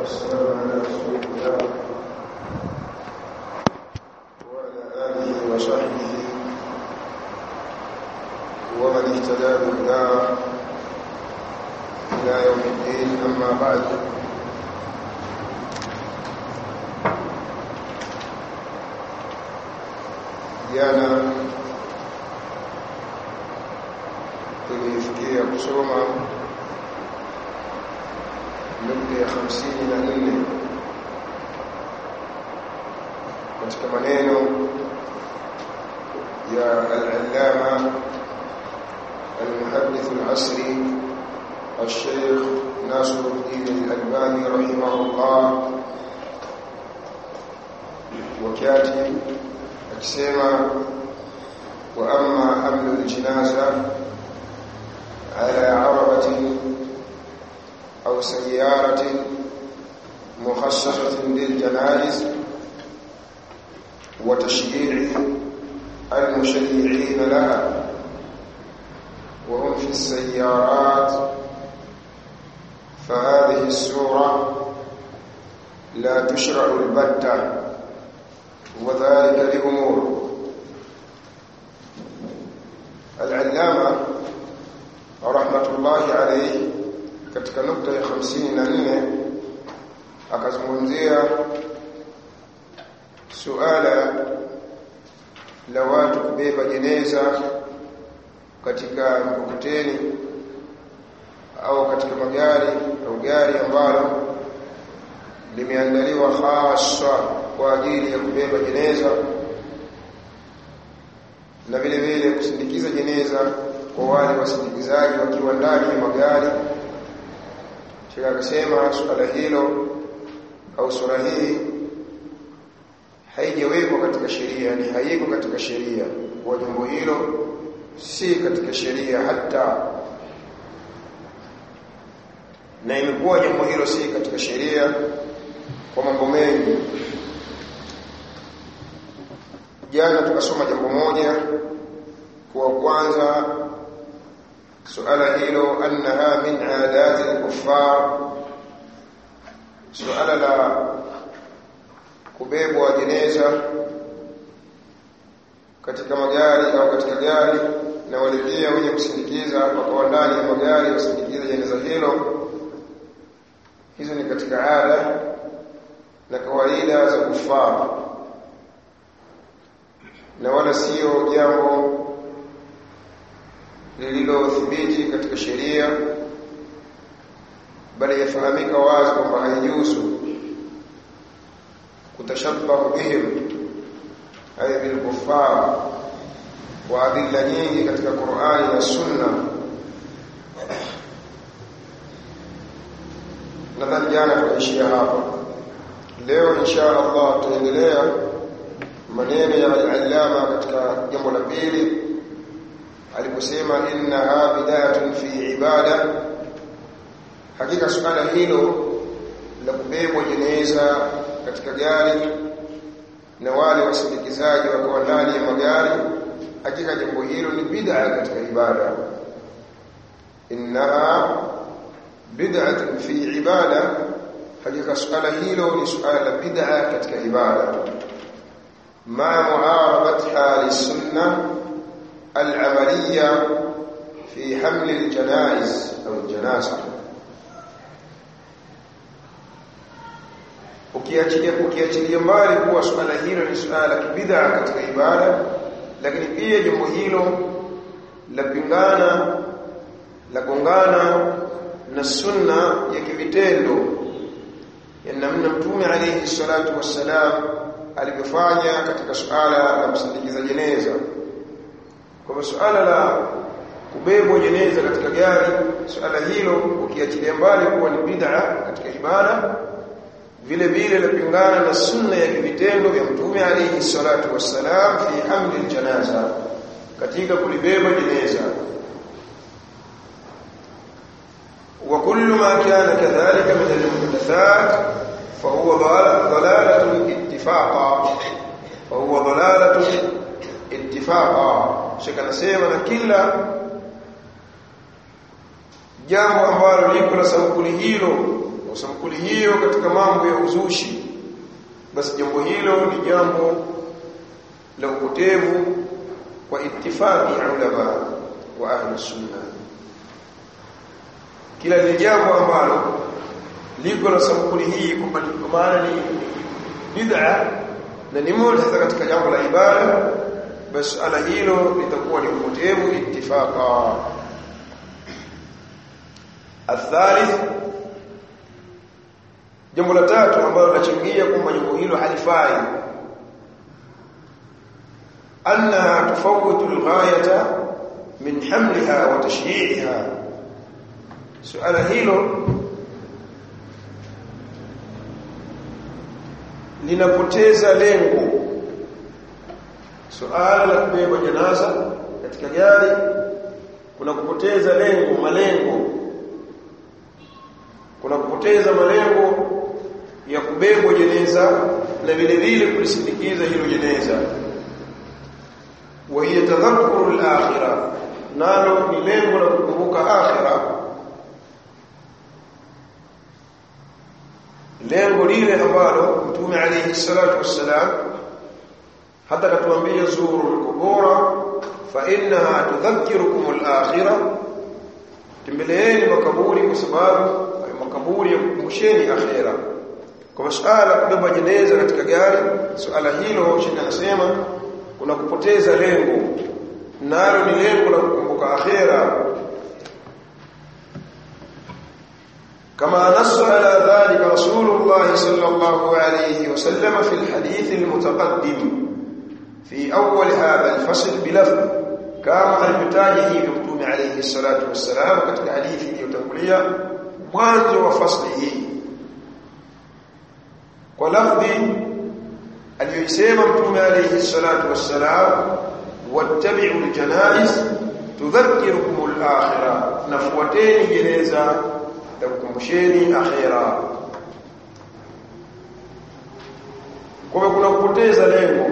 والسلام على رسول الله وعلى آله وصحبه ومن اهتدى بهداه إلى يوم الدين أما بعد jana tulifikia kusoma nukta ya hamsini na nne katika maneno ya al-allama المحدث العصري الشيخ ناصر الدين الألباني رحمه الله وكاتب akisema wa amma hamlu aljinaza ala arabatin au sayyaratin mukhassasatin liljanaiz wa tashyi'i المشيعين لها وهم في السيارات فهذه السورة لا تشرع البتة وذلك لأمور العلامة رحمة الله عليه katika nukta ya 54 akazungumzia suala la watu kubeba jeneza katika mkokoteni au katika magari au gari ambalo limeandaliwa hasa kwa ajili ya kubeba jeneza na vile vile kusindikiza jeneza kwa wale wasindikizaji wakiwa ndani ya magari Sheikh akasema suala hilo au sura hii haijawekwa katika sheria ni haiko katika sheria kwa jambo hilo si katika sheria hata na imekuwa jambo hilo si katika sheria kwa mambo mengi jana tukasoma jambo moja kwa kwanza suala hilo annaha min aadati al-kuffar suala la kubebwa jeneza katika magari au katika gari na wale pia wenye kusindikiza wakawa ndani ya magari wasindikiza jeneza hilo hizo ni katika ada na kawaida za kufaa na wala sio jambo lililothibiti katika sheria bali yafahamika wazi kwamba haijuzu kutashabbahu bihim ay bil kuffar wa adilla nyingi katika Qur'ani na Sunna nadhani jana tukaishia hapa leo insha Allah tutaendelea maneno ya al-allama katika jambo la pili aliposema innaha bidayatun fi ibada hakika suala hilo la kubebwa jeneza katika gari na wale wasindikizaji wako ndani ya magari hakika jambo hilo ni bid'a katika ibada innaha bid'atun fi ibada hakika suala hilo ni suala la bid'a katika ibada مع معارضتها للسنة العملية في حمل الجنائز أو الجنازة ukiachilia ukiachilia mbali kuwa swala hilo ni swala la kibid'a katika ibada lakini pia jambo hilo la pingana la gongana na sunna ya kivitendo ya namna mtume alayhi salatu wassalam alivyofanya katika suala la kusindikiza jeneza kwa suala la kubebwa jeneza katika gari suala hilo ukiachilia mbali kuwa ni bid'a katika ibada vile vile lapingana na sunna ya vitendo vya mtume alayhi salatu wassalam fi hamli aljanaza katika kulibeba jeneza wa kullu ma kana kadhalika min almuhdathat fa huwa dalalatun ittifaqa fa huwa dalalatun ittifaqa shaka nasema na kila jambo ambalo liko la sampuli hilo kwa sampuli hiyo katika mambo ya uzushi basi jambo hilo ni jambo la upotevu kwa ittifaqi ulama wa ahli sunna kila ni jambo ambalo liko na sampuli hii kwa maana ni bid'a na ni moja katika jambo la ibada basi ala hilo litakuwa ni upotevu ittifaqa الثالث jambo la tatu ambalo linachangia kwamba jambo hilo halifai annaha tufawwitu alghayata min hamliha wa tashyi'iha suala hilo linapoteza lengo suala la kubeba janaza katika gari kuna kupoteza lengo malengo kuna kupoteza malengo ya kubebwa jeneza na vile vile kulisindikiza hilo jeneza wa hiya tadhakkuru al-akhirah nalo ni lengo la kukumbuka akhira lengo lile ambalo mtume alayhi salatu wassalam hata katuambia zuru al-qubura fa innaha tudhakkirukum al-akhirah tembeleeni makaburi kwa sababu makaburi ya kukumbusheni akhira kwa masuala kubeba jeneza katika gari suala hilo shekhi anasema kuna kupoteza lengo nalo ni lengo la kukumbuka akhira كما نص على ذلك رسول الله صلى الله عليه وسلم في الحديث المتقدم في أول هذا الفصل بلفظ كما المتاجه مكتوم عليه الصلاة والسلام katika hadithi iliyotangulia mwanzo wa fasli hii kwa lafdhi aliyoisema mtume alayhi salatu wassalam wattabi'u aljanaiz tudhakkirukum al-akhirah nafuateni jeneza takukumbusheni akhira kwa kuna kupoteza lengo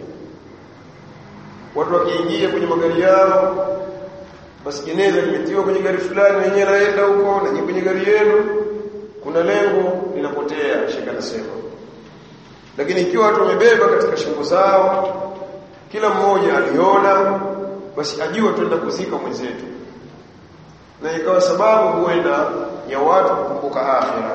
watu wakiingia kwenye magari yao basi jeneza limetiwa kwenye gari fulani wenyewe naenda huko na nyinyi kwenye gari yenu kuna lengo linapotea shika nasema lakini ikiwa watu wamebeba katika shingo zao kila mmoja aliona basi ajua tuenda kuzika mwenzetu na ikawa sababu huenda ya watu kukumbuka akhira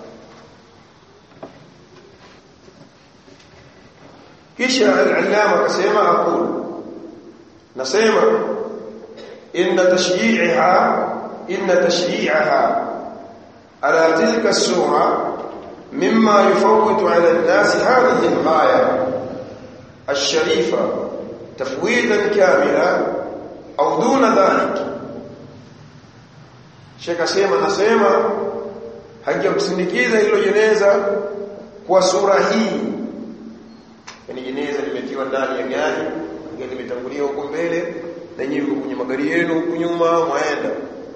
kisha al-allama akasema aqul nasema inna tashyi'iha inna tashyi'aha ala tilka as-sura mimma yufawwitu ala an-nas hadhihi al-ghaya الشريفة تفويضا كاملا أو دون ذلك Sheikh asema nasema hajamsindikiza hilo jeneza kwa sura hii. Yaani jeneza limetiwa ndani ya gari, gari limetangulia huko mbele na nyinyi mko kwenye magari yenu huko nyuma mwaenda.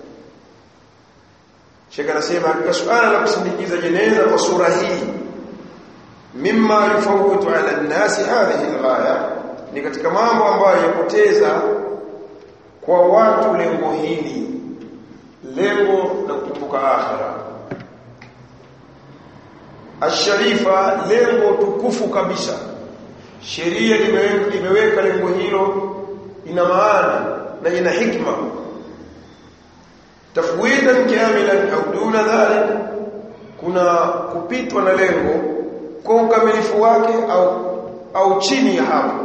Sheikh anasema katika suala la kusindikiza jeneza kwa sura hii mimma yufawwitu ala an-nas hadhihi al-ghaya ni katika mambo ambayo yapoteza kwa watu lengo hili lengo la kukumbuka akhira asharifa lengo tukufu kabisa sheria imeweka imeweka lengo hilo ina maana na ina hikma tafwidan kamilan au duna dhalik kuna kupitwa na lengo kwa ukamilifu wake au au chini ya hapo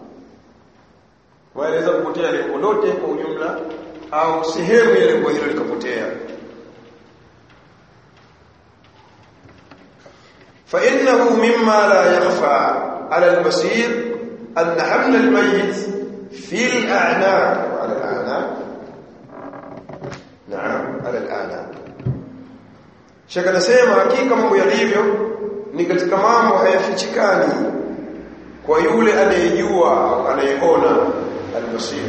waeleza kupotea lengo lote kwa ujumla au sehemu ya lengo hilo likapotea فانه مما لا يخفى على المسير ان حمل الميت في الاعناق على الاعناق نعم على الاعناق shaka nasema hakika mambo yalivyo ni katika mambo hayafichikani kwa yule anayejua au anayeona al-basir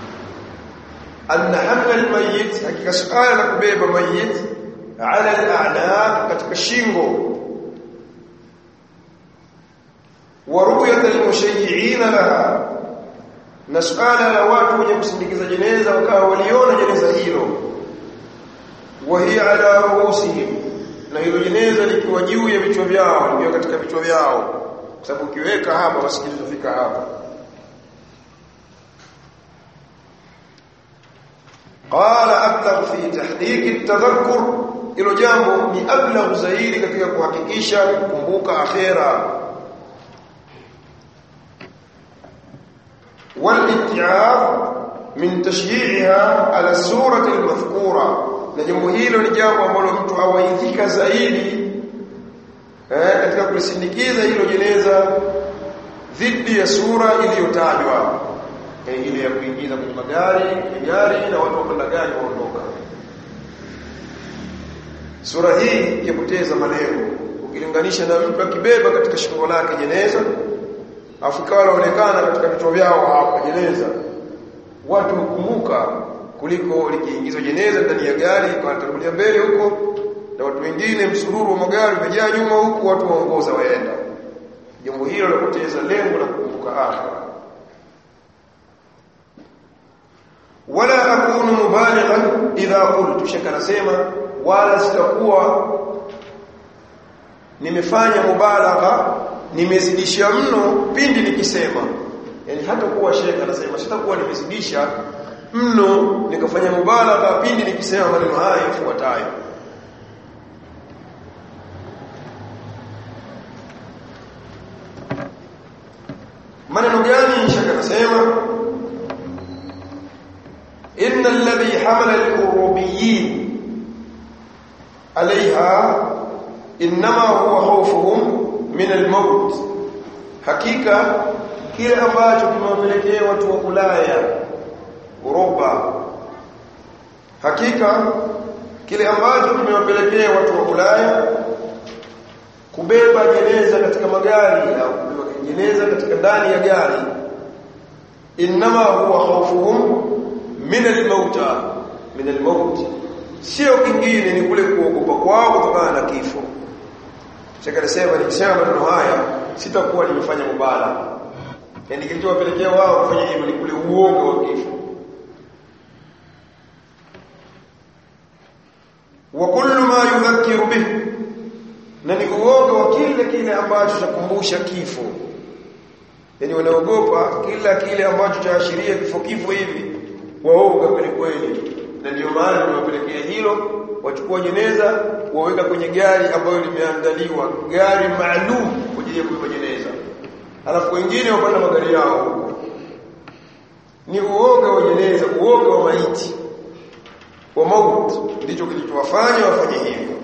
أن حمل الميت hakika suala la kubeba mayit ala al-a'naq katika shingo wa ru'yat al-mushayyi'in laha na suala la watu wenye kusindikiza jeneza wakawa waliona jeneza hilo wa hiya ala ruusihim na hilo jeneza likiwa juu ya vichwa vyao likiwa katika vichwa vyao kwa sababu ukiweka hapa basi kitafika hapa qala ablagh fi tahqiq at-tadhakkur hilo jambo ni ablagh zaidi katika kuhakikisha kukumbuka akhera والاتعاظ من تشييعها على السوره المذكوره na jambo hilo ni jambo ambalo mtu awaidhika zaidi eh, katika kulisindikiza hilo jeneza dhidi ya sura iliyotajwa eh, ile ya kuingiza kwenye magari kwenye gari na watu wapanda gari waondoka sura hii yapoteza malengo ukilinganisha na mtu akibeba katika shingo lake jeneza afu ikawa laonekana katika vichwa vyao hapa jeneza watu hukumbuka kuliko likiingizwa jeneza ndani ya gari wanatangulia mbele huko na watu wengine msururu wa magari umejaa nyuma huku watu waongoza waenda jambo hilo lapoteza lengo la kukumbuka akhira wala akunu mubalighan idha qultu shaka nasema wala sitakuwa nimefanya mubalagha nimezidisha mno pindi nikisema yani hata kuwa shekha anasema sitakuwa nimezidisha mno nikafanya mubalagha pindi nikisema maneno haya yafuatayo maneno gani shekha anasema inna alladhi hamala al-urubiyin عليها انما هو خوفهم min al-maut hakika kile ambacho kimewapelekea watu wa Ulaya Uropa hakika kile ambacho kimewapelekea watu wa Ulaya kubeba jeneza katika magari au kubeba jeneza katika ndani ya gari inma huwa khawfuhum min al-mauta min al-maut sio kingine ni kule kuogopa kwao kutokana na kifo Shaka nasema nikisema maneno haya sitakuwa nimefanya mubala. Yaani kilichowapelekea wao kufanya hivyo ni kule uoga wa kifo. Wa kullu ma yudhakkiru bih. Na ni uoga wa kile kile ambacho chakumbusha kifo. Yaani wanaogopa kila kile ambacho chaashiria kifo kifo hivi. Waoga kweli kweli. Na ndio maana nimewapelekea hilo wachukua jeneza waweka kwenye gari ambayo limeandaliwa gari maalum kwa ajili ya kubeba jeneza alafu wengine wapanda magari yao ni uoga wa jeneza uoga wa maiti wa mauti ndicho kilichowafanya wafanye hivyo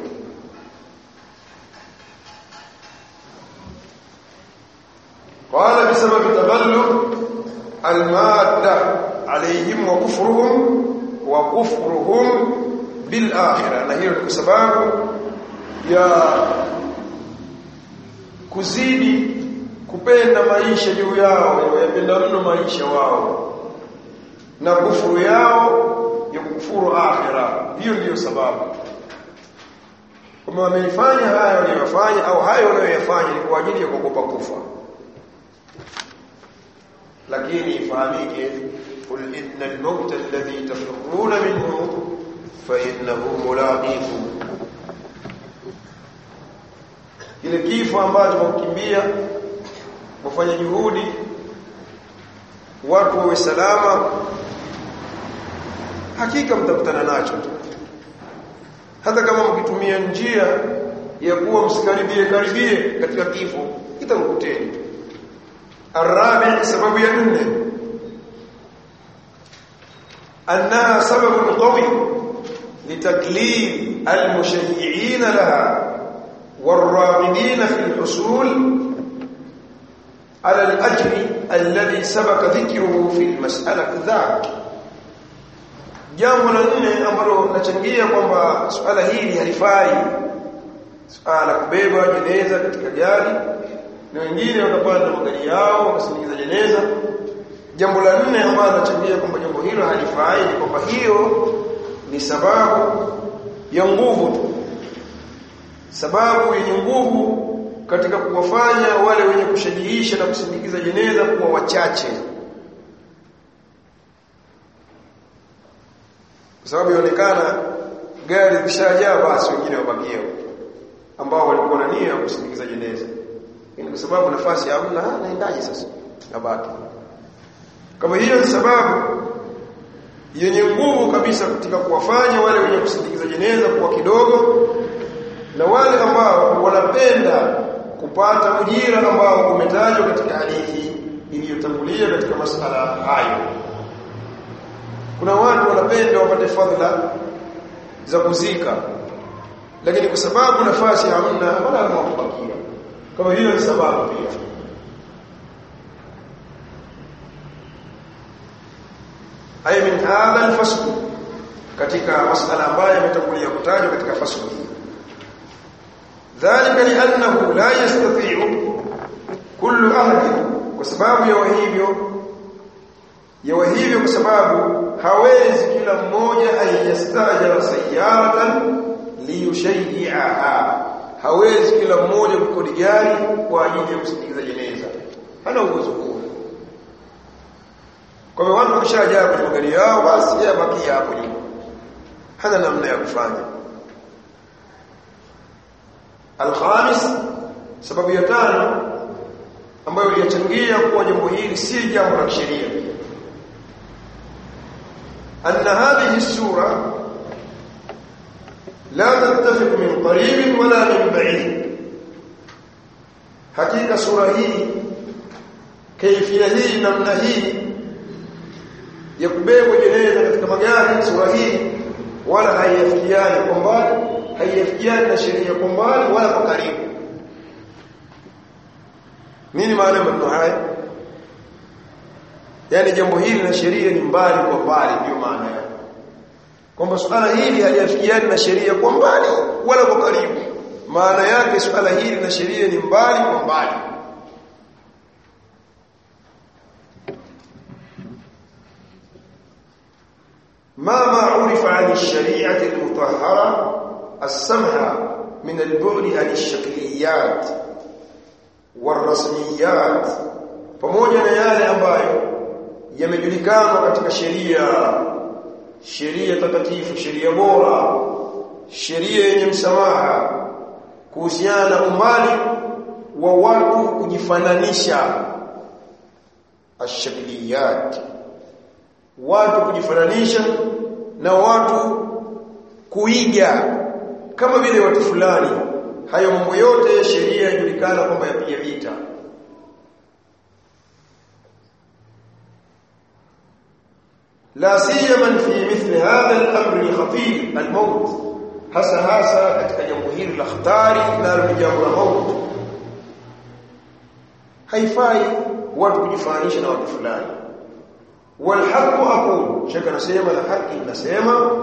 قال بسبب تبلغ الماده عليهم وكفرهم وكفرهم بالاخره na hiyo ni kwa sababu ya kuzidi kupenda maisha juu yao yapenda mno maisha wao na kufuru yao ya kukufuru akhira hiyo ndiyo sababu kama wameifanya haya waliyofanya au hayo wanayoyafanya ni kwa ajili ya kuogopa kufa lakini ifahamike qul innal mauta alladhi tafirruna minhu fa innahu mulaqikum kile kifo ambacho mkimbia mfanye juhudi watu wawe salama hakika mtakutana nacho hata kama mkitumia njia ya kuwa msikaribie karibie katika kifo itamkuteni arabi sababu ya nne annaha sababu qawi litaklif almushayyi'in laha والراغبين في الحصول على الأجر الذي سبق ذكره في المسألة ذاك jambo la nne ambalo linachangia kwamba suala hili halifai suala kubeba jeneza katika gari na wengine wakapanda magari yao wakasindikiza jeneza jambo la nne ambalo linachangia kwamba jambo hilo halifai ni kwamba hiyo ni sababu ya nguvu tu sababu yenye nguvu katika kuwafanya wale wenye kushajiisha na kusindikiza jeneza kuwa wachache kwa sababu inaonekana gari lishajaa basi wengine wabakia ambao walikuwa na nia ya kusindikiza jeneza ni kwa sababu nafasi hamna naendaje sasa nabaki kama hiyo ni sababu yenye nguvu kabisa katika kuwafanya wale wenye kusindikiza jeneza kuwa kidogo na wale ambao wanapenda kupata ujira ambao umetajwa katika hadithi iliyotangulia katika masala hayo kuna watu wanapenda wapate fadhila za kuzika lakini kwa sababu nafasi hamna wala hawakubakia kama hiyo ni sababu pia ay min hadha al-fasl katika masala ambayo yametangulia kutajwa katika fasl hii dhalika li'annahu la yastati'u kullu ahad kwa sababu ya hivyo ya hivyo kwa sababu hawezi kila mmoja ayastajara sayyaratan liyushayyi'aha hawezi kila mmoja kukodi gari kwa ajili ya kusindikiza jeneza hana uwezo huo kwa hivyo watu wakishajaa kwenye magari yao basi yeye abakia hapo nyuma hana namna ya kufanya alkhamis sababu ya tano ambayo iliyachangia kuwa jambo hili si jambo la kisheria أن هذه السورة لا تتفق من قريب ولا من بعيد حقيقة سورة هي كيفية هي نمنا هي يكبيب جنيزة katika magari sura hii wala haiyafikiani kwa mbali haiyafikiani na sheria kwa mbali wala kwa karibu nini maana ya maneno haya yani jambo hili na sheria ni mbali kwa mbali ndio maana yake kwamba suala hili haliafikiani na sheria kwa mbali wala kwa karibu maana yake suala hili na sheria ni mbali kwa mbali ما ما عرف عن الشريعة المطهرة السمحة من البعد عن الشكليات والرسميات pamoja na yale ambayo yamejulikana katika sheria sheria takatifu sheria bora sheria yenye msamaha kuhusiana na umbali wa watu kujifananisha ashakliyat watu kujifananisha na watu kuiga kama vile watu fulani hayo mambo yote sheria inajulikana kwamba yapiga vita لا سيما في مثل هذا الامر الخطير الموت hasa hasa katika jambo hili la hatari nalo ni jambo la mauti haifai watu kujifananisha na watu fulani والحق اقول shaka nasema na haki nasema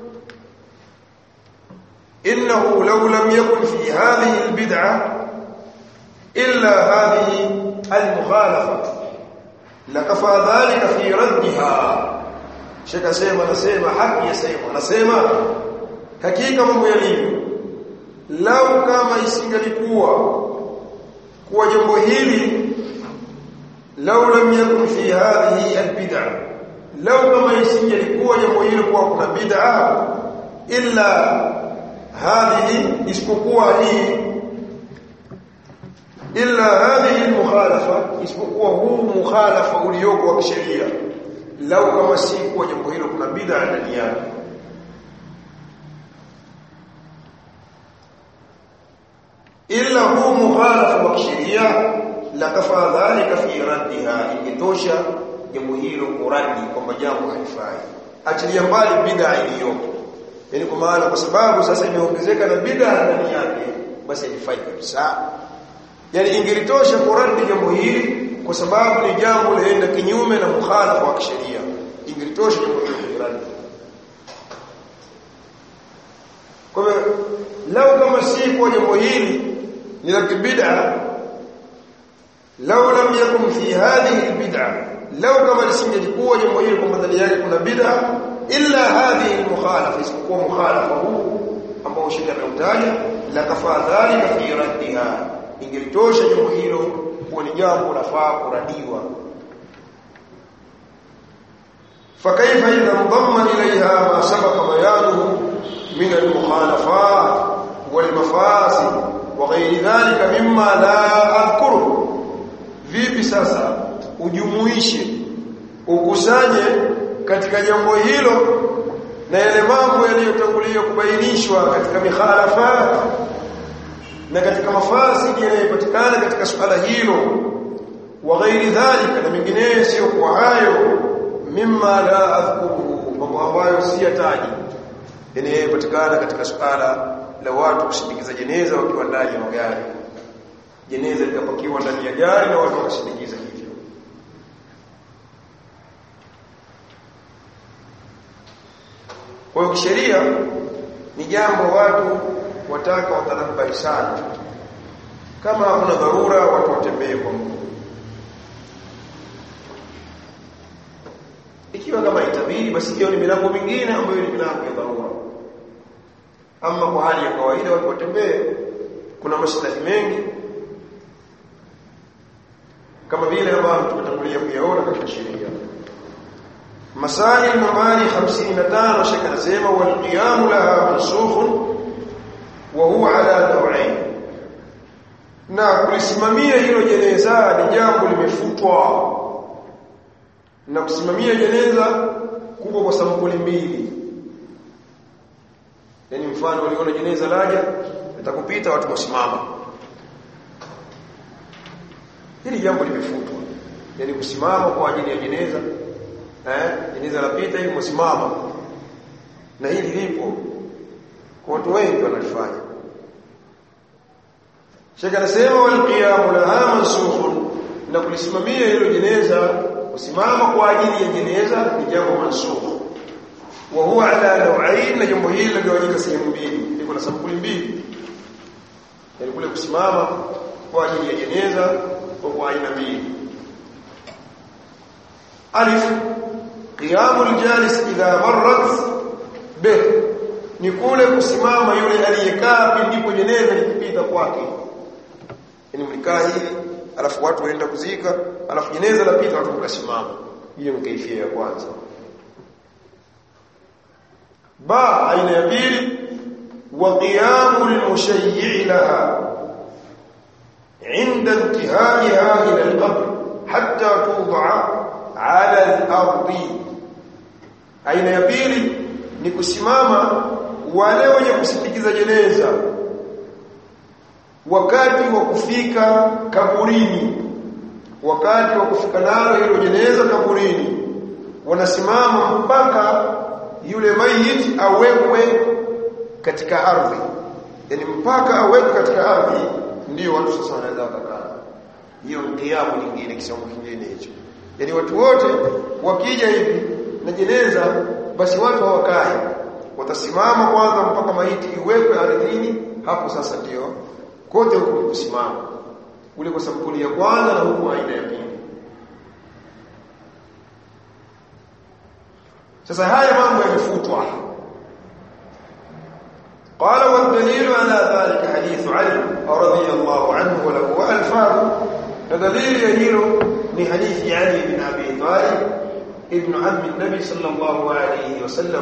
انه لو لم يكن في هذه البدعه الا هذه المخالفه لكفى ذلك في ردها shaka sema nasema haki yasema nasema hakika mambo yalivyo lau kama isingalikuwa kuwa jambo hili lau lam yakun fi hadhihi albid'a lau kama isingalikuwa jambo hili kuwa kuna bid'a illa hadhihi isipokuwa hii illa hadhihi almukhalafa isipokuwa huu mukhalafa ulioko wa kisheria lau kama si kuwa jambo hilo kuna bid'a ndani yake illa hu mukhalafa wa kisheria la kafa dhalika fi raddiha ikitosha jambo hilo kuradi kwamba jambo halifai achilia mbali bid'a iliyopo yani kwa maana kwa sababu sasa imeongezeka na bid'a ndani yake basi halifai kabisa yani ingelitosha kuradi jambo hili kwa sababu ni jambo laenda kinyume na mukhalafa wa kisheria ingelitosha jambo hilo kuradi kwa hivyo lau kama si kwa jambo hili ni la bid'a lau lam yakun fi hadhihi albid'a lau kama lisingelikuwa jambo hili kwamba ndani yake kuna bid'a illa hadhihi almukhalafa isipokuwa mukhalafa huu ambao shida ameutaja la kafa dhalika fi raddiha ingelitosha jambo hilo kuwa ni jambo lafaa kuradiwa فكيف إذا انضم إليها ما سبق بيانه من المخالفات والمفاسد wa ghairi dhalika mimma la adhkuru vipi sasa ujumuishe ukusanye katika jambo hilo na yale mambo yaliyotangulia kubainishwa katika mikhalafat na katika mafasidi yanayopatikana katika suala hilo wa ghairi dhalika na mengineyo sio kwa hayo mimma la adhkuruhu mambo ambayo si yataji yanayopatikana katika suala la watu kusindikiza jeneza wakiwa ndani ya magari jeneza likapakiwa ndani ya gari na watu wakasindikiza hivyo kwa hiyo kisheria ni jambo watu wataka watanabai sana kama hakuna dharura watu watembee kwa mguu ikiwa kama itabidi basi hiyo ni milango mingine ambayo ni milango ya dharura ama kwa hali ya kawaida watu watembee kuna maslahi mengi kama vile ambavyo tumetangulia kuyaona katika sheria masail nambari 55 shaka anasema wal qiyam laha mansukh wa huwa ala naw'ain na kulisimamia hilo jeneza ni jambo limefutwa na kusimamia jeneza kuko kwa sampuli mbili yani mfano waliona jeneza laja litakupita watu wasimama hili jambo limefutwa yani kusimama kwa ajili ya jeneza eh jeneza lapita hivi msimama na hili lipo kwa watu wengi wanalifanya Sheikh anasema wal qiyamu laha mansukhun na kulisimamia hilo jeneza kusimama kwa ajili ya jeneza ni jambo mansukh wa huwa ala naw'ain na jambo hili linagawanyika sehemu mbili liko na sampuli mbili yani kule kusimama kwa ajili ya jeneza kwa kwa aina mbili alif qiyamul jalis idha marrat bih ni kule kusimama yule aliyekaa pindipo jeneza likipita kwake yani mlikaa hivi alafu watu waenda kuzika alafu jeneza lapita watu mkasimama hiyo ni kaifia ya kwanza ba aina ya pili wa qiyamul mushayyi' laha عند انتهائها إلى القبر حتى توضع على الأرض aina ya pili ni kusimama wale wenye kusindikiza jeneza wakati wa kufika kaburini wakati wa kufika nalo hilo jeneza kaburini wanasimama mpaka yule mayit awekwe katika ardhi yani mpaka awekwe katika ardhi ndio watu sasa wanaweza wakakaa hiyo ndiamu nyingine kisomo kingine hicho yani watu wote wakija hivi na jeneza basi watu hawakai watasimama kwanza mpaka maiti iwekwe ardhini hapo sasa ndio kote huko kusimama ule kwa sampuli ya kwanza na huko aina ya pili sasa haya mambo yamefutwa قال والدليل على ذلك حديث علي رضي الله عنه وله ألفاظ فدليل يهيل من حديث علي بن أبي طالب ابن عم النبي صلى الله عليه وسلم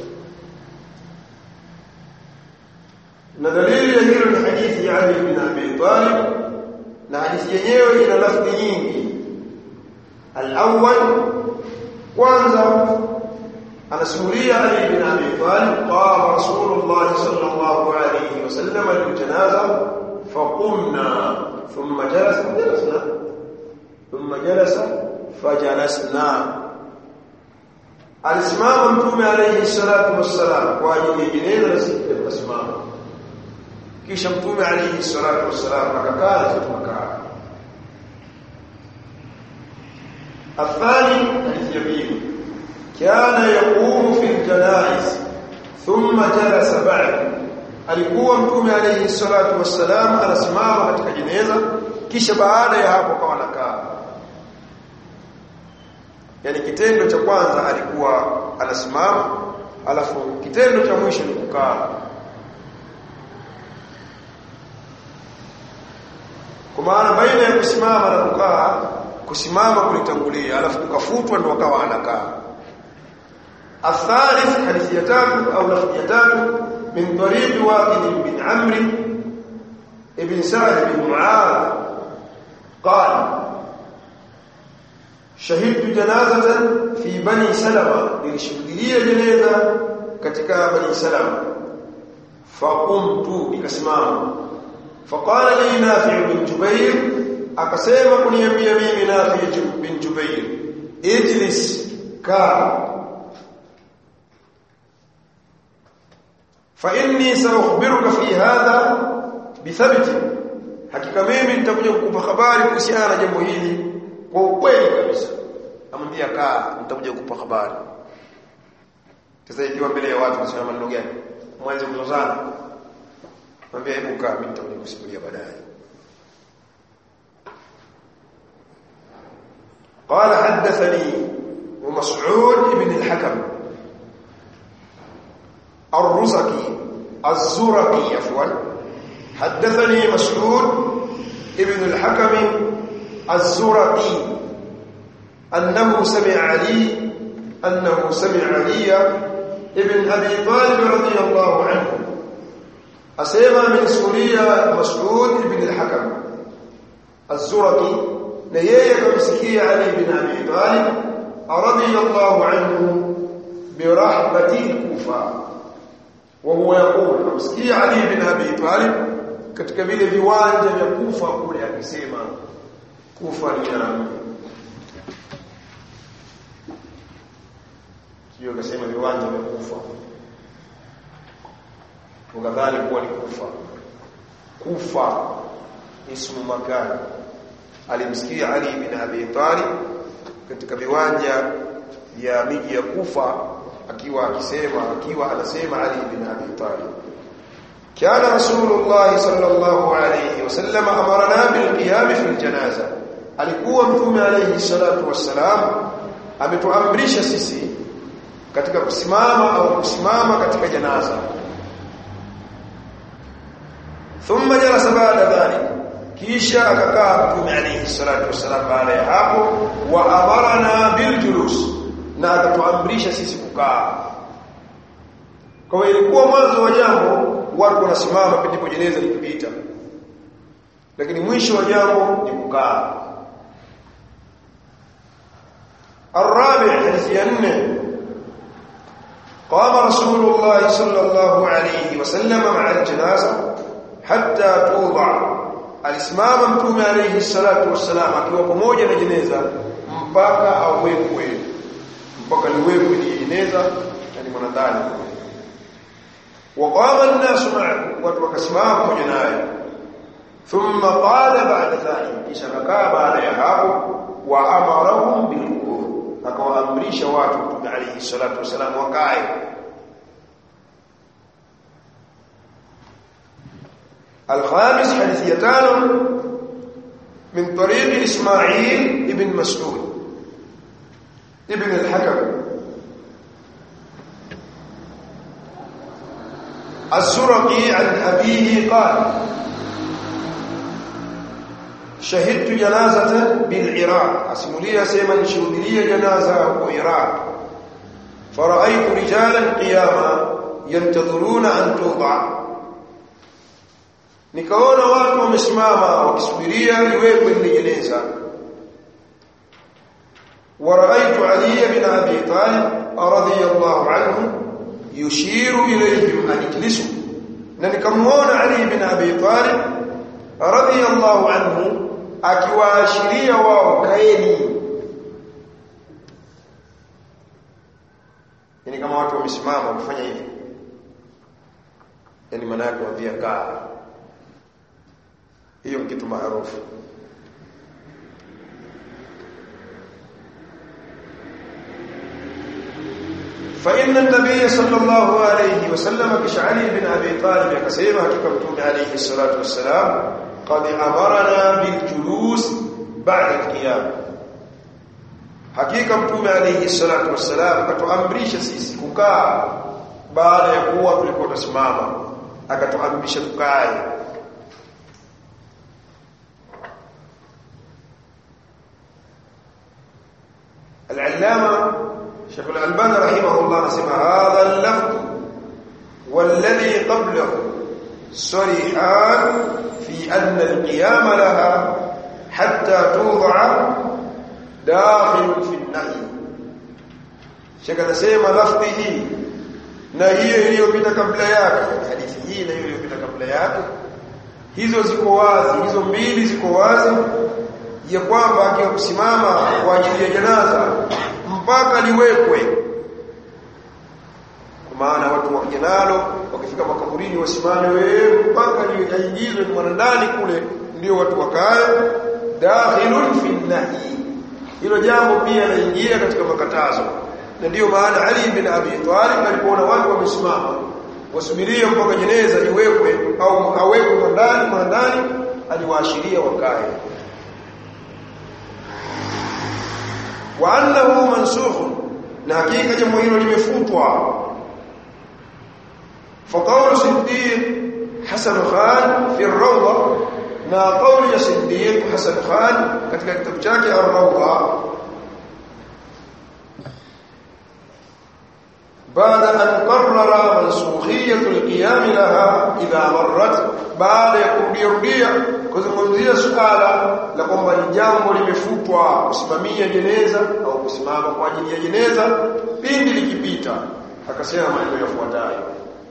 دليل يهيل من حديث علي بن أبي طالب na hadithi yenyewe ina lafzi nyingi al-awwal kwanza anasimulia Ali bin Abi Talib qala Rasulullah sallallahu alayhi wasallam lil-janaza faqumna thumma jalasa jalasna thumma jalasa fajalasna alisimama mtume alayhi salatu wassalam kwa ajili ya jeneza na sisi tukasimama kisha mtume alayhi salatu wassalam akakaa na tukakaa الثاني حديث يبين كان يقوم في الجنائز ثم جلس بعد alikuwa mtume alayhi salatu wassalam anasimama katika jeneza kisha baada ya hapo akawa anakaa yani kitendo cha kwanza alikuwa anasimama alafu kitendo cha mwisho ni kukaa kwa maana baina ya kusimama na kukaa kusimama kulitangulia alafu kukafutwa ndo akawa anakaa الثالث حديث يتاتو أو لفظ يتاتو من طريق واقد بن عمرو ابن سعد بن معاذ قال شهدت جنازة في بني سلمة للشهدية جنازة katika bani salama faqumtu nikasimama faqala li nafi' bin jubair akasema kuniambia mimi nafi' bin jubair ijlis ka fa inni sa'ukhbiruka fi hadha bithabit hakika mimi nitakuja kukupa habari kuhusiana na jambo hili kwa ukweli kabisa amwambia kaa nitakuja kukupa habari sasa ikiwa mbele ya watu nasema maneno gani mwanze kuzozana mwambie hebu kaa mimi nitakuja kusimulia baadaye قال حدثني ومسعود بن الحكم الرزقي الزرقي عفوا حدثني مسعود ابن الحكم الزرقي أنه سمع علي أنه سمع علي ابن أبي طالب رضي الله عنه أسيما من سوريا مسعود بن الحكم الزرقي نيي كمسكي علي بن أبي طالب رضي الله عنه برحبة الكوفة وهو يقول كمسكي علي بن أبي طالب katika vile viwanja vya Kufa kule akisema Kufa ni ya sio akasema viwanja vya Kufa ukadhani kuwa ni Kufa Kufa ismu makan alimsikia Ali bin Abi Talib katika viwanja vya miji ya Kufa akiwa akisema akiwa anasema Ali bin Abi Talib كان رسول الله صلى الله عليه وسلم أمرنا بالقيام في الجنازة alikuwa mtume alayhi salatu wassalam ametuamrisha sisi katika kusimama au kusimama katika janaza thumma jalasa baada dhalik kisha akakaa mtume alayhi salatu wassalam baada ya hapo wa amarna bil julus na akatuamrisha sisi kukaa kwa hiyo ilikuwa mwanzo wa jambo watu wanasimama ndipo jeneza likipita lakini mwisho wa jambo ni kukaa الرابع حديث ينه قام رسول الله صلى الله عليه وسلم مع الجنازة حتى توضع alisimama mtume alayhi salatu wassalam akiwa pamoja na jeneza mpaka awekwe mpaka liwekwe ni jeneza na ni mwanadani وقام الناس معه وتوكسماه pamoja naye ثم قال بعد ذلك kisha kakaa baada ya hapo wa amarahum bilqur akawaamrisha watu mtume alayhi salatu wasalam wakae الخامس حديث يتان من طريق إسماعيل ابن مسعود ابن الحكم الزرقي عن أبيه قال شهدت جنازة بالعراق أسمولي سيما شهدلي جنازة بالعراق فرأيت رجالا قياما ينتظرون أن توضع nikaona watu wamesimama wakisubiria liwekwe ile jeneza ورأيت علي بن أبي طالب رضي الله عنه yushiru ilayhim an ijlisu na nikamuona Ali bin Abi Talib radiyallahu anhu akiwaashiria wao kaeni yani kama watu wamesimama kufanya hivi yani maana yake waambia kaa hiyo kitu maarufu فإن النبي صلى الله عليه وسلم كشعلي بن أبي طالب كسيما كتبتم عليه الصلاة والسلام قد أمرنا بالجلوس بعد القيام hakika mtume alayhi salatu wassalam akatuamrisha sisi kukaa baada ya kuwa tulikuwa tusimama akatuamrisha tukae al-allama شيخ الألباني رحمه الله نسمى هذا اللفظ والذي قبله صريحان في أن القيام لها حتى توضع داخل في النهي shaka nasema lafdhi hii na hiyo iliyopita kabla yake hadithi hii na hiyo iliyopita kabla yake hizo ziko wazi hizo mbili ziko wazi ya kwamba akiwa kusimama kwa ajili ya janaza mpaka liwekwe kwa maana watu wakija nalo wakifika makaburini wasimame wewe mpaka liingizwe mwana ndani kule ndio watu wakae dakhilun fi nahi hilo jambo pia laingia katika makatazo na ndiyo maana Ali bin Abi Talib alipoona watu wamesimama wasubirie mpaka jeneza liwekwe au awekwe ndani ndani aliwaashiria wakae wa annahu mansukh na hakika jambo hilo limefutwa فقول صديق حسن خان في الروضة na قول ya Siddiq Hasan Khan katika kitabu chake Ar-Rawda بعد أن قرر منسوخية القيام لها إذا مرت بعد kurudia kuzungumzia suala la kwamba ni jambo limefutwa kusimamia jeneza au kusimama kwa ajili ya jeneza pindi likipita akasema maneno yafuatayo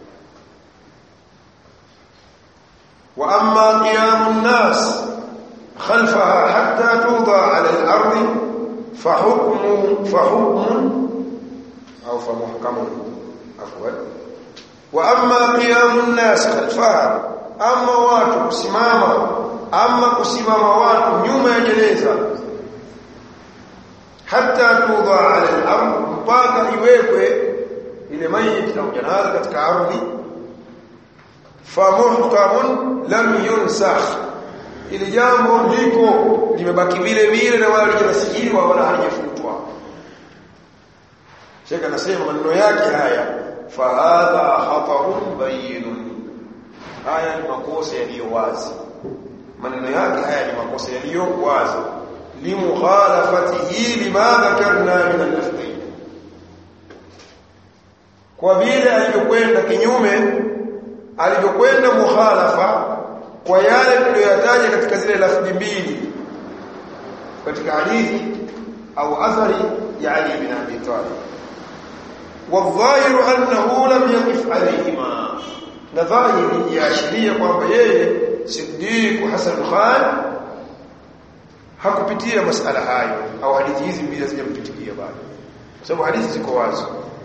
wa amma qiyamun nas khalfaha hatta tuda ala al-ardi fa hukmu fa hukmun au fa muhkamun afwan wa amma qiyamun nas khalfaha amma watu kusimama amma kusimama watu nyuma ya jeneza hatta tuda ala al-ard mpaka iwekwe ile maiti au janaza katika ardhi fa muhkamun lam yunsakh ili jambo liko limebaki vile vile na wala halijasikiliwa wala halijafutwa Sheikh anasema maneno yake haya fa hadha khatarun bayinun haya ni makosa yaliyo wazi maneno yake haya ni makosa yaliyo wazi limukhalafatihi lima dhakarna min al-lafdhain kwa vile alivyokwenda kinyume alivyokwenda mukhalafa kwa yale tuliyoyataja katika zile lafdhi mbili katika hadithi au athari ya Ali bin Abi Talib والظاهر انه لم يقف عليهما na dhahiri yaashiria kwamba yeye Siddiq Hassan Khan hakupitia masala hayo au hadithi hizi mbili hazijampitikia bado kwa sababu hadithi ziko wazi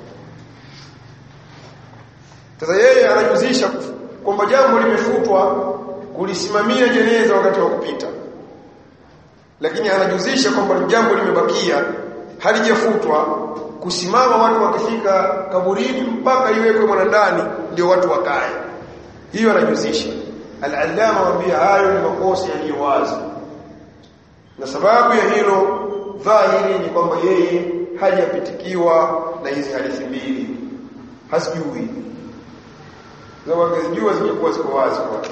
sasa yeye anajuzisha kwamba jambo limefutwa kulisimamia jeneza wakati wa kupita lakini anajuzisha kwamba jambo limebakia halijafutwa kusimama watu wakifika kaburini mpaka iwekwe mwana ndani ndio watu wakae hiyo anajuzisha al-allama wambia hayo ni makosa yaliyo wazi na sababu ya hilo dhahiri ni kwamba yeye hajapitikiwa na hizi hadithi mbili hasijui zao angezijua zingekuwa ziko wazi kwake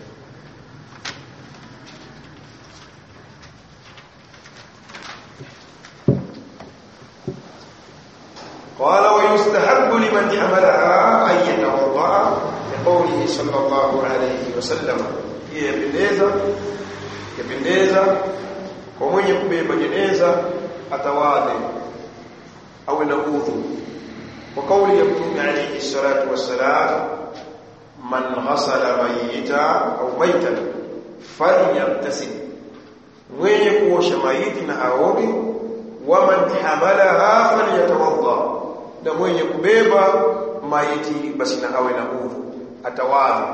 قال ويستحب لمن حملها أن يتوضأ لقوله صلى الله عليه وسلم yapendeza yapendeza kwa mwenye kubeba jeneza atawadhe awe na udhu kwa kauli ya mtume alayhi salatu wassalam man ghasala mayita au maitan falyamtasil mwenye kuosha maiti na aoge waman hamalaha falyatawadda na mwenye kubeba maiti basi na awe na udhu atawadha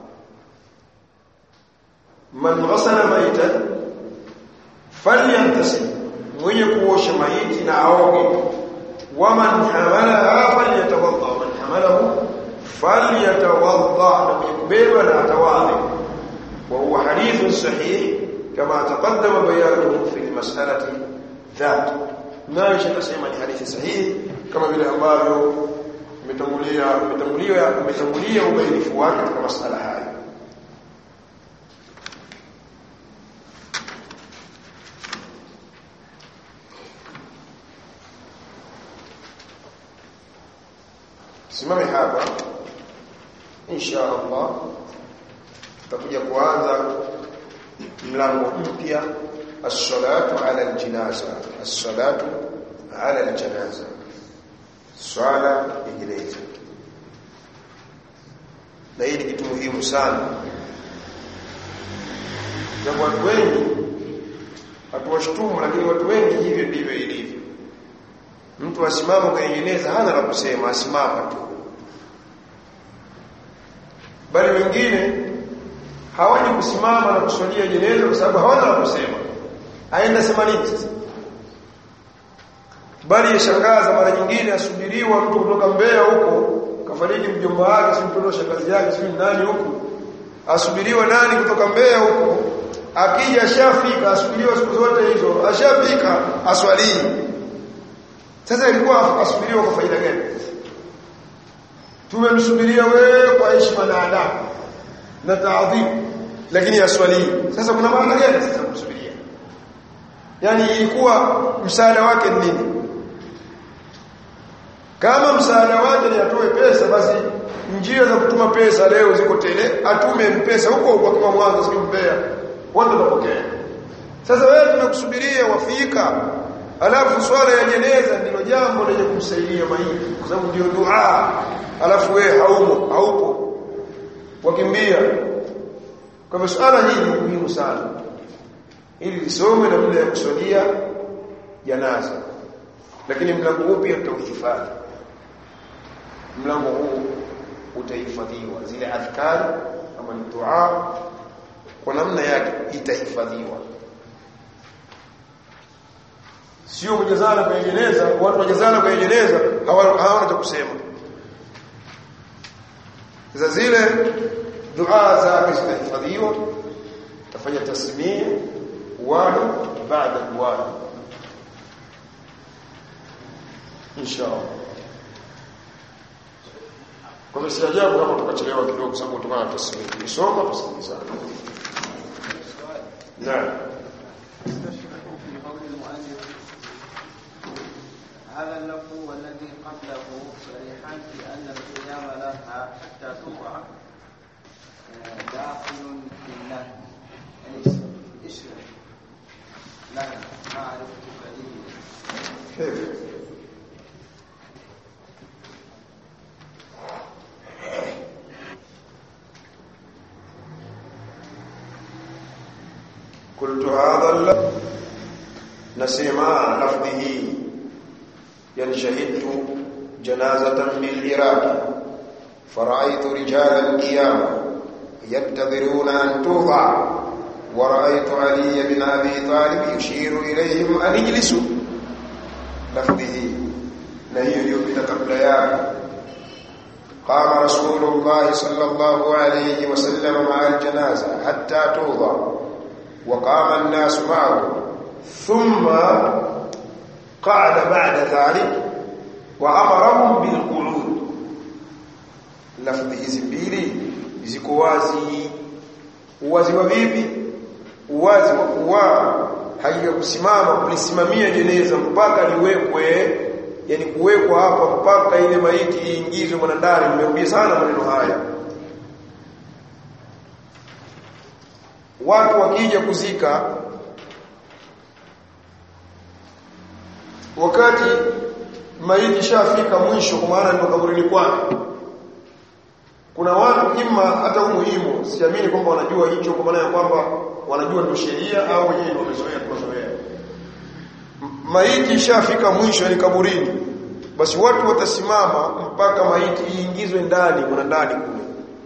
man ghasala maitan falyantasil mwenye kuosha maiti na aoge waman hamalaha falyatawadda man hamalahu falyatawadda na mwenye kubeba na atawadha wa huwa hadithun sahih kama taqaddama bayanuhu fi almas'alati ذات nayo tunasema ni hadithi sahihi kama vile ambavyo umetangulia umetangulia umetangulia ubainifu wake katika masala haya simame hapa insha Allah tutakuja kuanza mlango mpya as-salatu ala al-janaza as-salatu ala al-janaza swala ya jeneza na hii ni kitu muhimu sana na watu wengi hatuwashtumu lakini watu wengi hivyo ndivyo ilivyo mtu asimama kwenye jeneza hana la kusema asimama tu bali wengine hawaji kusimama na kuswalia jeneza kwa sababu hawana la kusema aenda sema nini sasa bali yashangaza mara nyingine asubiriwa mtu kutoka Mbeya huko kafariki mjomba wake si mtoto shangazi yake si nani huko asubiriwa nani kutoka Mbeya huko akija ashafika asubiriwa siku zote hizo ashafika aswalii sasa ilikuwa asubiriwa kwa faida gani tumemsubiria wewe kwa heshima na adabu na taadhimu lakini aswalii sasa kuna maana gani sasa kumsubiria yani ilikuwa msaada wake ni nini kama msaada wake ni atoe pesa basi njia za kutuma pesa leo ziko tele atume mpesa huko huko kwa mwanzo sikimpea watu watapokea sasa wewe tumekusubiria wafika alafu swala ya jeneza ndilo jambo lenye kumsaidia maiti kwa sababu ndio dua alafu wewe haumo haupo wakimbia kwa hivyo swala hili ni muhimu sana ili lisome na muda ya kuswalia janaza lakini mlango huu pia tutauhifadhi mlango huu utahifadhiwa zile adhkari ama ni dua kwa namna yake itahifadhiwa sio kujazana kwenye jeneza watu wajazana kwenye jeneza hawana cha kusema sasa zile dua zake zitahifadhiwa tafanya tasmia wadu baada wadu inshallah kwa hivyo si ajabu kama tukachelewa kidogo kwa sababu kutokana na tasmia tusoma tusikilizane naam هذا اللفظ والذي قبله صريحان في أن القيام لها حتى تقع داخل في النهي يعني اشرب لها ما عرفتك به كيف قلت هذا اللفظ نسمع لفظه يعني شهدت جنازة بالعراق فرأيت رجالا قياما ينتظرون أن توضع ورأيت علي بن أبي طالب يشير إليهم أن اجلسوا لفظه نهي يبت قبل يا قام رسول الله صلى الله عليه وسلم مع الجنازة حتى توضع وقام الناس معه ثم قعد بعد ذلك وأمرهم بالقعود lafdhi hizi mbili ziko wazi uwazi wa vipi uwazi wa kuwa haija kusimama kulisimamia jeneza mpaka liwekwe yani kuwekwa hapa mpaka ile maiti iingizwe mwana ndani nimerudia sana maneno haya watu wakija kuzika wakati maiti shafika mwisho kwa maana ndio kaburini kwake kuna watu ima hata umuhimu siamini kwamba wanajua hicho kwa maana ya kwamba wanajua ndio sheria au wenyewe ndio wamezoea tunazoea maiti ishafika mwisho ni kaburini basi watu watasimama mpaka maiti iingizwe ndani kuna ndani kule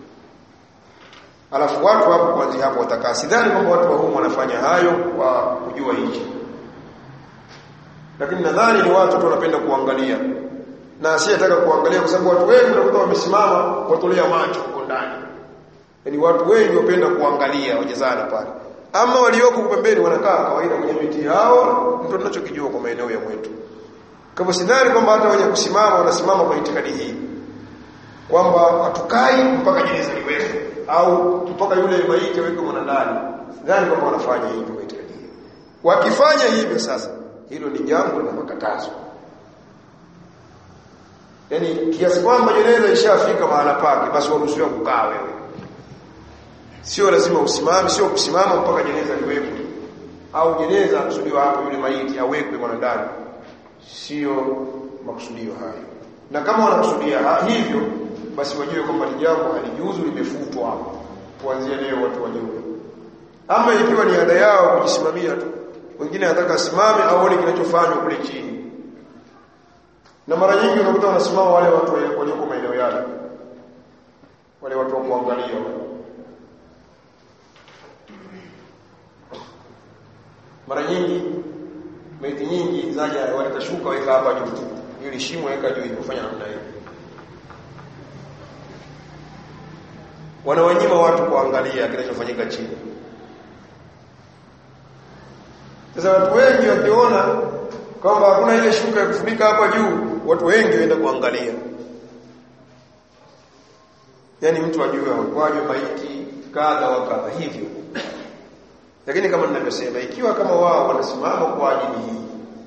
alafu watu hapo kwanza hapo watakaa sidhani kwamba watu wa humu wanafanya hayo kwa kujua hicho lakini nadhani ni watu tu wanapenda kuangalia na asiyetaka kuangalia kwa sababu watu wengi wanakuta wamesimama watolea macho huko ndani yaani watu wengi wapenda kuangalia wajezana pale ama walioko pembeni wanakaa kawaida kwenye miti yao ndio tunachokijua kwa maeneo ya mwetu kama sidhani kwamba hata wenye kusimama wanasimama kwa itikadi hii kwamba hatukai mpaka jeneza liwekwe au mpaka yule maiti awekwe mwana ndani sidhani kwamba wanafanya hivyo kwa itikadi hii wakifanya hivyo sasa hilo ni jambo la makatazo yani kiasi kwamba jeneza ishafika mahala pake basi waruhusiwa kukaa wewe sio lazima usimame sio kusimama mpaka jeneza liwekwe au jeneza kusudiwa hapo yule maiti awekwe mwanadamu sio makusudio hayo na kama wanakusudia ha- hivyo basi wajue kwamba ni jambo halijuzu limefutwa kuanzia leo watu wajue ama ikiwa ni ada yao kujisimamia tu wengine anataka asimame aone kinachofanywa kule chini na mara nyingi unakuta wanasimama wale watu walioko maeneo yale wale watu wa kuangalia wale. mara nyingi maiti nyingi zaja walitashuka weka hapa juu ili shimo weka juu kufanya namna hiyo wanawanyima watu kuangalia kinachofanyika chini sasa watu wengi wakiona kwamba hakuna ile shuka ya kufunika hapa juu watu wengi waenda kuangalia yani mtu ajue awekwaje maiti kadha wa kadha hivyo lakini kama ninavyosema ikiwa kama wao wanasimama kwa ajili hii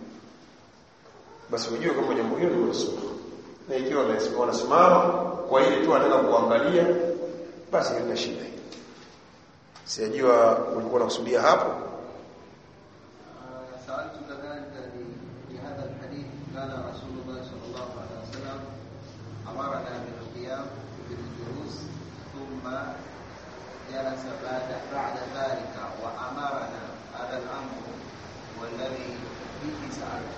basi ujue kama jambo hilo ni mansukh na ikiwa wanasimama kwa ile tu wanataka kuangalia basi halina shida sijajua ulikuwa unakusudia hapo سألت كذلك لهذا الحديث قال رسول الله صلى الله عليه وسلم أمرنا بالقيام بالجلوس ثم جلس بعد بعد ذلك وأمرنا هذا الأمر والذي فيه سألت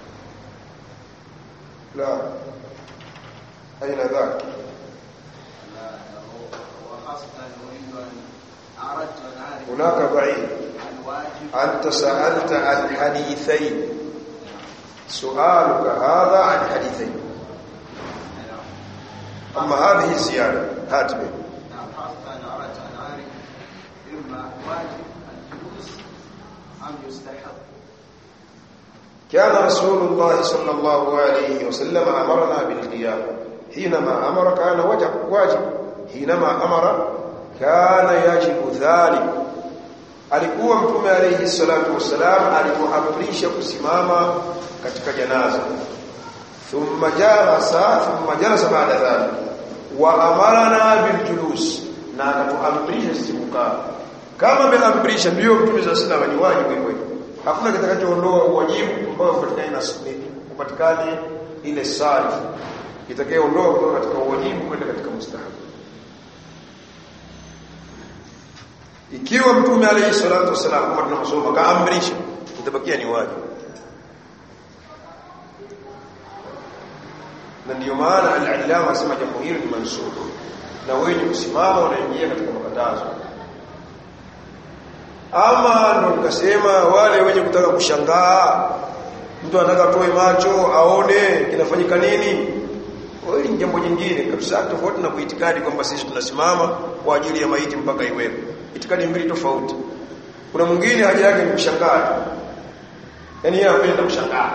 لا أين ذاك لا هو- وخاصة أريد أن أردت أن أعرف هناك ضعيف الواجب أنت سألت عن حديثين سؤالك هذا عن حديثين نعم. أما هذه الزيادة هات به نعم خاصة أنا أردت أن أعرف إما واجب الجلوس أم يستحب كان رسول الله صلى الله عليه وسلم أمرنا بالقيام حينما أمر كان وجب واجب حينما أمر كان يجب ذلك alikuwa mtume alayhi salatu wassalam alipoamrisha kusimama katika janaza thumma jalasa thumma jalasa baada dhalik wa amarna bil julus na akatuamrisha sisi kukaa kama ameamrisha ndio mtume sallallahu alayhi wasallam ni wajibu hivyo hakuna kitakachoondoa uwajibu ambao upatikane na upatikane ile sarif itakayoondoa kutoka katika uwajibu kwenda katika mustahabu ikiwa mtume alayhi salatu wasalam kama tunasoma kaamrisha itabakia ni wajibu na ndio maana al-allama asema jambo hilo ni mansukh na wenye kusimama wanaingia katika makatazo ama ndo nikasema wale wenye kutaka kushangaa mtu anataka atoe macho aone kinafanyika nini hili ni jambo jingine kabisa tofauti na kuitikadi kwamba sisi tunasimama kwa ajili ya maiti mpaka iwepo itikadi mbili tofauti kuna mwingine haja yake ni kushangaa yani yeye anapenda kushangaa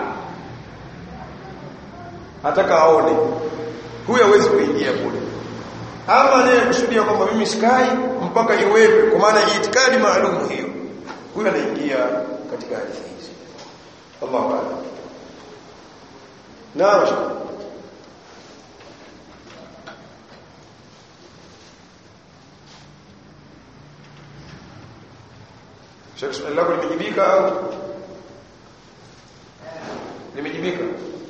ataka aone huyu hawezi kuingia kule ama anayekusudia kwamba mimi sikai mpaka iwepe kwa maana itikadi maalum hiyo huyu anaingia katika hadithi hizi Allahu a'lam naam shukran. Sheikh swali lako limejibika au limejibika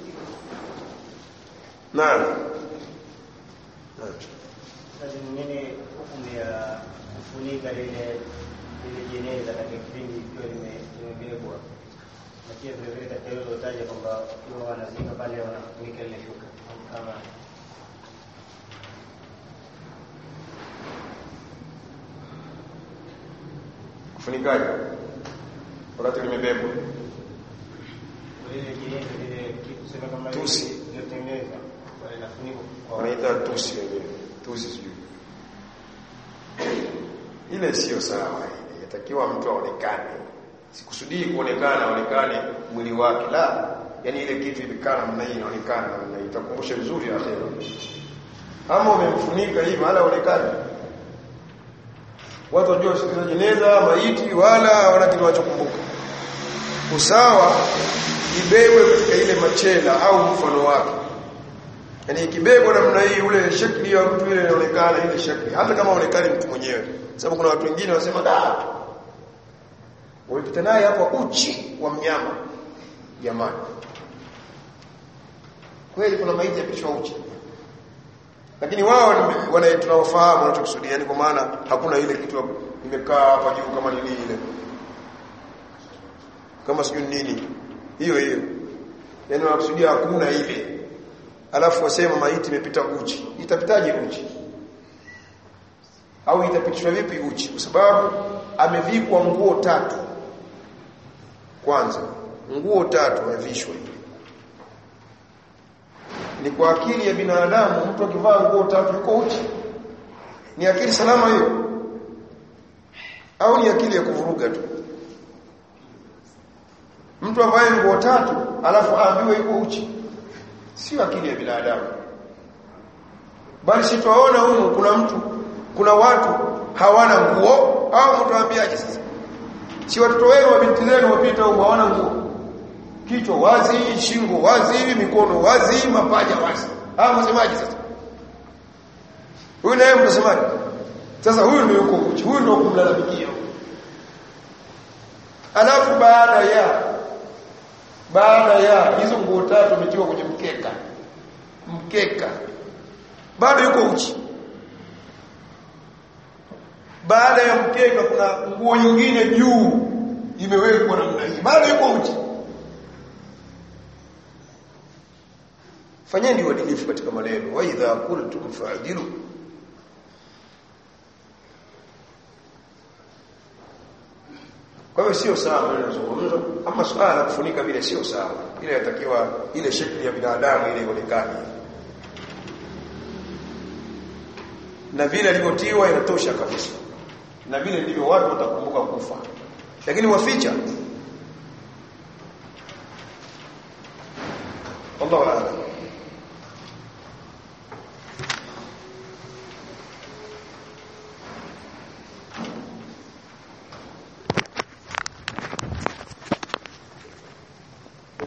Naam Naam Sasa ni nini hukumu ya kufunika lile lile jeneza katika kipindi ikiwa lime- limebebwa? Na pia vile vile katika hilo ulotaja kwamba ikiwa wanazika pale wanafunika lile shuka kama kufunikaje wakati limebebwa lile jeneza lile kitu sema kama Tusi. lilotengenezwa wale nafunikwa kwa wanaita tusi wenyewe tusi sijui ile sio sawa ile yatakiwa mtu aonekane sikusudii kuonekana aonekane mwili wake la yani ile kitu ilikana namna hii inaonekana namna hii itakumbusha vizuri akhera ama umemfunika hivi wala aonekane watu wajua siku jeneza maiti wala wana kinachokumbuka usawa ibebwe katika ile machela au mfano wake yani ikibebwa namna hii ule shakli ya mtu ile inaonekana ile shakli hata kama haonekani mtu mwenyewe sababu kuna watu wengine wanasema da walipita naye hapa uchi wa mnyama jamani kweli kuna maiti yapishwa uchi lakini wao wana tunaofahamu wanachokusudia yani kwa maana hakuna ile kitu imekaa hapa juu kama nini ile kama sijui nini hiyo hiyo yani wanakusudia hakuna ile alafu wasema maiti imepita uchi itapitaje uchi au itapitishwa vipi uchi kwa sababu amevikwa nguo tatu kwanza nguo tatu amevishwa ni kwa akili ya binadamu mtu akivaa nguo tatu yuko uchi ni akili salama hiyo au ni akili ya kuvuruga tu mtu ambaye nguo tatu alafu aambiwe yuko uchi sio akili ya binadamu bali sitaona huko kuna mtu kuna watu hawana nguo au mtawaambiaje sasa si watoto wenu wa binti zenu wapita huko hawana nguo kichwa wazi shingo wazi mikono wazi mapaja wazi ah msemaji sasa huyu naye mtasemaje sasa huyu ndio yuko uchi huyu ndio kumlalamikia alafu baada ya baada ya hizo nguo tatu umetiwa kwenye mkeka mkeka bado yuko uchi baada ya mkeka kuna nguo nyingine juu imewekwa namna hii bado yuko uchi fanyeni uadilifu katika maneno wa idha qultum fa'dilu kwa hiyo sio sawa ninazungumza ama swala la kufunika vile sio sawa ile yatakiwa ile shekli ya binadamu ile ionekane na vile alivyotiwa inatosha kabisa na vile ndivyo watu watakumbuka kufa lakini waficha